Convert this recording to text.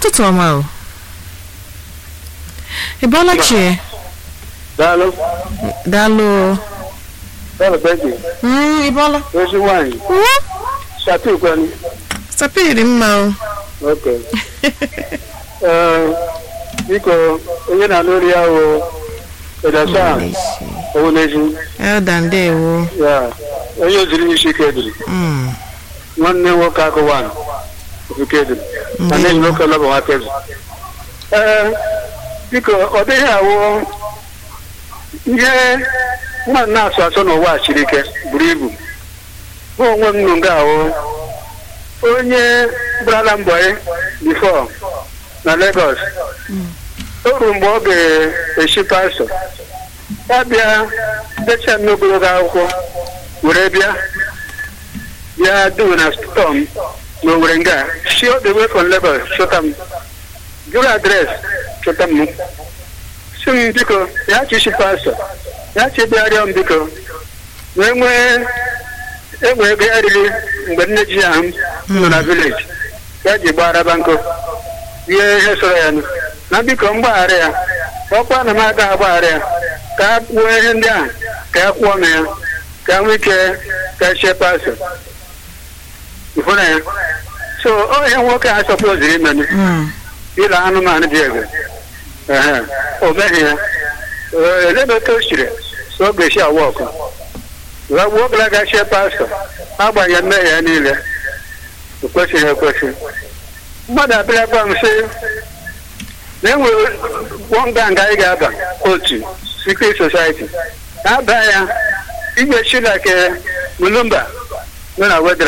ụtụtụ ọma o ị bọọla chie Daalụ. daalụ o. Daalụ Becky. Mm, ị bọọla Ezi nwaanyị. Uwe, Shatu kwani. sapiri mma o Okay. Ee, biko onye na-anụ ori ya wụ Edasa Owuneji. elda ndewo Ya. Onye oziri isi ike ediri. Mm, Nwanne nwoke akụwan. Ofuke ediri. Na nne ndewo nwoke lọbụ nwa kezi. Ee, biko ọ dịghị awụ ihe mmadụ na-asụ asụ n'ụwa a siri ike buru ibu. Mụ onwe m nụ nga awụ onye gbara mbọ ya bifọ na Lagos o ruru mgbe ọ ga-eshi pastọ ya bịa decha m n'ogologo akwụkwọ were bịa bịa do na stọm na owere nga shi all the way from Lagos chọta m jụrụ adres chọta m si m biko ya chishi pastọ ya chi bịarịọ m biko wee nwee enwe ego ya riri mgbe nne ji ahụ m nọ na vileji ya ji gbaraba nkụ ihe ihe sọrọ ya nụ na biko mgbaghara ya ọkwa na m aga agbaghara ya ka a kwuo ihe ndị ahụ ka ya kwụọ m ya ka a nwee ike ka chie pasọ hụ na ya so ọ ihe nwoke a sọpoziri imenụ Mm, ịla anụmanụ dị egbe ehe o meghị ya Ee, elebe otu o siri so ọ ga-esi awa ọkụ ghọgbuo galaga chie pastọ agbanyeghị mmehie ya niile o kwesịghị ekwesị mmadụ abịara gwa m sị na enwere wọnga nga anyị ga-aba otu secret society na-aba ya igbe chilake mulumba nọ na wedra